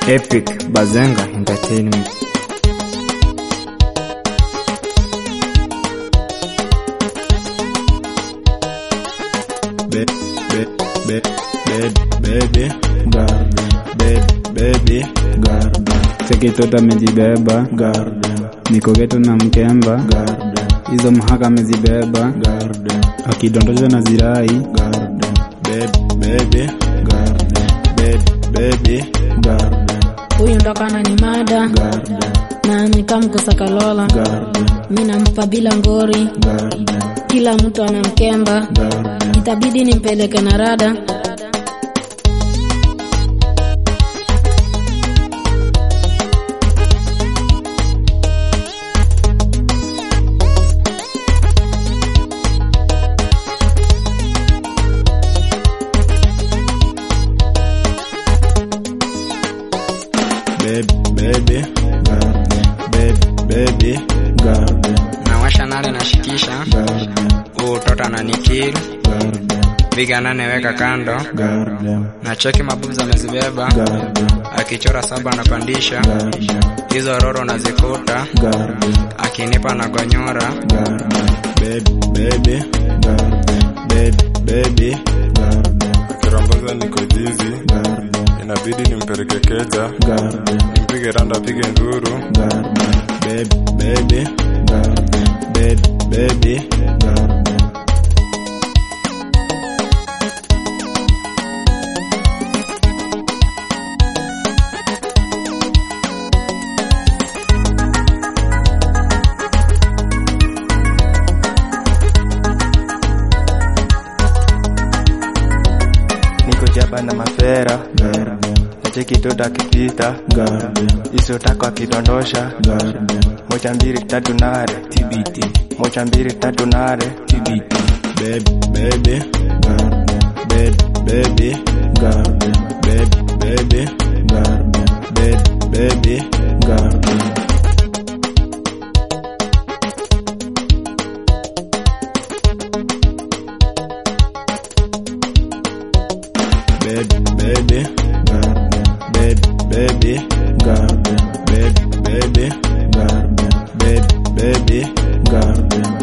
Epic Bazenga Entertainment. Be- be- be- be- baby garden Be- baby garden Sekitota amejibeba, garden niko geto na mkemba, garden hizo mhaka amezibeba, garden akidondosha na zirai, garden Be- baby garden Be- baby garden huyu ndo kana ni mada garden na nikamkusakalola garden mi nampa bila ngori garden kila mtu anamkemba garden itabidi nimpeleke na rada Baby, baby, garden. Baby, baby, garden. nawasha nale nashikisha Garden, huu toto ananikil garden, piga nane weka kando garden, na cheki mabuza amezibeba garden, akichora saba anapandisha garden, hizo roro nazikuta garden, akinipa na gonyora garden. Baby, baby, garden. Baby, baby, garden, Kirambaza niko jizi, garden, inabidi nimpeleke keja, garden, nimpige randa apige nduru, garden. Baby, baby, garden. Baby, baby, garden. niko jaba na mafera Garden, nacheki toto akipita garden, isotako akidondosha garden, moja mbili tatu nare TBT. moja mbili tatu nare TBT. Baby, baby, garden. Baby, baby, garden. Baby, baby, garden. Baby, baby, garden. Baby, baby, garden. Baby, baby, garden. Baby, baby, garden. Baby, baby, garden.